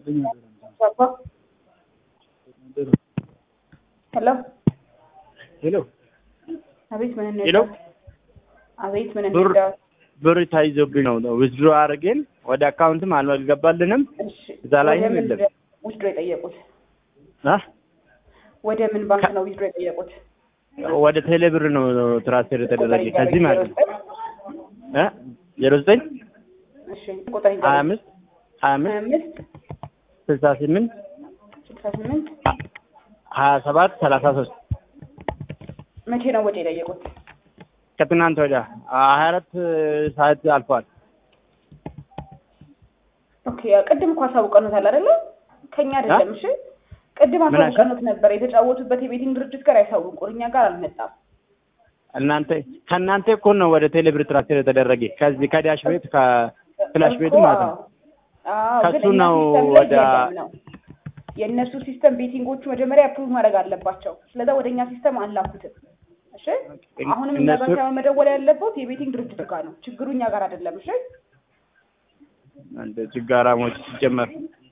ሄሎ ሄሎ አቤት ምን ሄሎ እንርዳዎት? አቤት ምን ብር እንርዳዎት? ብር ተይዞብኝ ነው ዊዝድሮ አድርገን ወደ አካውንትም አልገባልንም። እሺ እዛ ላይም ወደ ምን የለም። ዊዝድሮ የጠየቁት? አ ወደ ምን ባንክ ነው ዊዝድሮ የጠየቁት? ወደ ቴሌ ብር ነው ትራንስፈር የተደረገ ከዚህ ማለት ነው እ ዜሮ ዘጠኝ እሺ ቁጥር ሀያ ይዘው አምስት ሀያ ሀያ አምስት አምስት ስልሳ ስምንት ስልሳ ስምንት ሀያ ሰባት ሰላሳ ሶስት መቼ ነው ወጪ የጠየቁት? ከትናንት ወዲያ ሀያ አራት ሰዓት አልፏል። ኦኬ ያው ቅድም እኮ አሳውቀኑታል አይደለ? ከኛ አይደለም። እሺ ቅድም ምን አልሽ? አሳውቀኑት ነበር። የተጫወቱበት የቤቲንግ ድርጅት ጋር ያሳውቁን፣ እኛ ጋር አልመጣም። እናንተ ከእናንተ እኮ ነው ወደ ቴሌ ብር ትራንስፈር የተደረገ ከዚህ ከዳሽ ቤት ከፍላሽ ቤቱ እኮ ማለት ነው። አዎ፣ ከሱ ግን እኛ ነው ሲስተም ላይ ወደ- የለም ነው የእነሱ ሲስተም ቤቲንጎቹ መጀመሪያ አፕሩቭ ማድረግ አለባቸው። ስለዛ ወደ እኛ ሲስተም አላኩትም። እሺ አሁንም እኛ ጋር እነሱ ሳይሆን መደወል ያለበት የቤቲንግ ድርጅት ጋር ነው። ችግሩ እኛ ጋር አይደለም። እሺ እንደ ችጋራሞች ሲጀመር